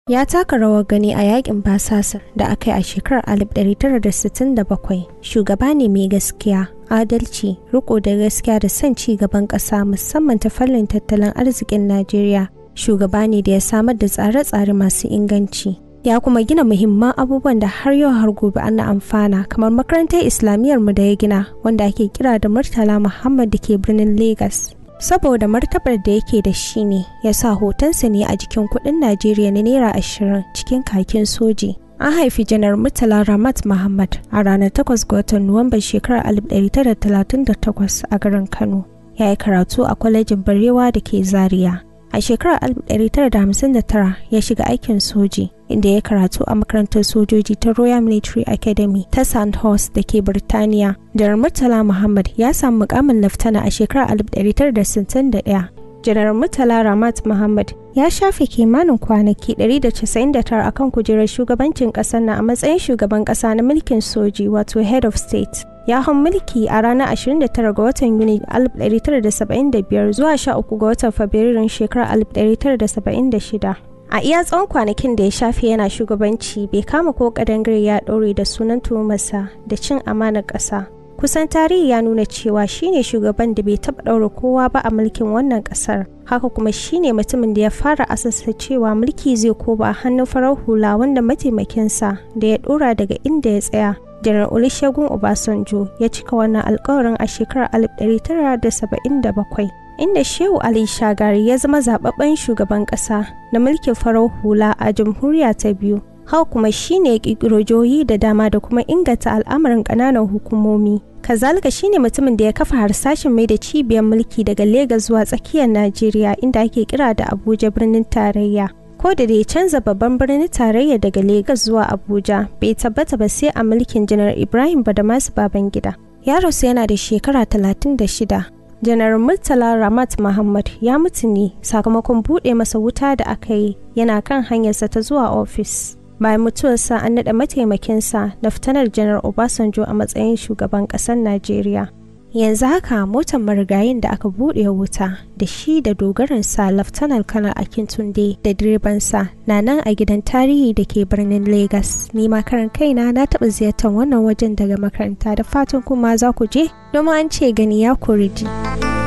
ya taka rawar gani a yakin basasar da aka yi a shekarar 1967 shugaba ne mai gaskiya adalci riko da gaskiya da son ci gaban ƙasa musamman ta fannin tattalin arzikin najeriya shugaba ne da ya samar da tsare-tsare masu inganci ya kuma gina muhimman abubuwan da har yau har gobe ana amfana kamar makarantar islamiyyar mu da ya gina wanda ake kira da murtala muhammad da ke birnin lagos saboda martabar da yake da shi ne ya sa hotonsa ne a jikin kudin najeriya na naira ashirin cikin kakin soji an haifi janar murtala ramat muhammad a ranar 8 ga watan nuwamban shekarar 1938 a garin kano ya yi karatu a kwalejin barewa da ke zaria a shekarar 1959 ya shiga aikin soji inda ya karatu a makarantar sojoji ta royal military academy ta sandhurst da ke birtaniya janar murtala muhammad ya samu mukamin laftana a shekarar 1961 janar murtala ramat muhammad ya shafe kimanin kwanaki 199 akan kujerar shugabancin kasar na a matsayin shugaban kasa na mulkin soji wato head of state ya hau mulki a ranar 29 ga watan yuni 1975 zuwa 13 ga watan fabrairun shekarar 1976 a iya tsawon kwanakin da ya shafe yana shugabanci bai kama ko kadangare ya ɗore da sunan tuhumarsa da cin amanar ƙasa kusan tarihi ya nuna cewa shine shugaban da bai taɓa ɗaura kowa ba a mulkin wannan ƙasar haka kuma shine mutumin da ya fara asasa cewa mulki zai koba a hannun farar hula wanda mataimakinsa da ya ɗora daga inda ya tsaya janar olusegun obasanjo ya cika wannan alkawarin a shekarar 1977 inda shehu ali shagari ya zama zababben shugaban kasa na mulkin farar hula a jamhuriya ta biyu haka kuma shine kirkiro jihohi da dama da kuma inganta al'amarin ƙananan hukumomi kazalika shine mutumin da ya kafa harsashin mai da cibiyar mulki daga Legas zuwa tsakiyar najeriya inda ake kira da abuja birnin tarayya ko da ya canza babban birnin tarayya daga Legas zuwa Abuja bai tabbata ba sai a mulkin janar Ibrahim Badamasu Babangida. Ya rasu yana da shekara 36. Janar Murtala Ramat Muhammad ya mutu ne sakamakon buɗe masa wuta da aka yi yana kan hanyarsa ta zuwa ofis. Bayan mutuwarsa an naɗa mataimakinsa Laftanar Janar Obasanjo a matsayin shugaban ƙasar Najeriya. yanzu haka motar marigayin da aka buɗe wuta da shi da dogaransa laftanar kanar akintunde da direbansa na nan a gidan tarihi da ke birnin lagos ni karan kaina na taɓa ziyartar wannan wajen daga makaranta da fatan kuma za ku je domin an ce gani ya kori ji.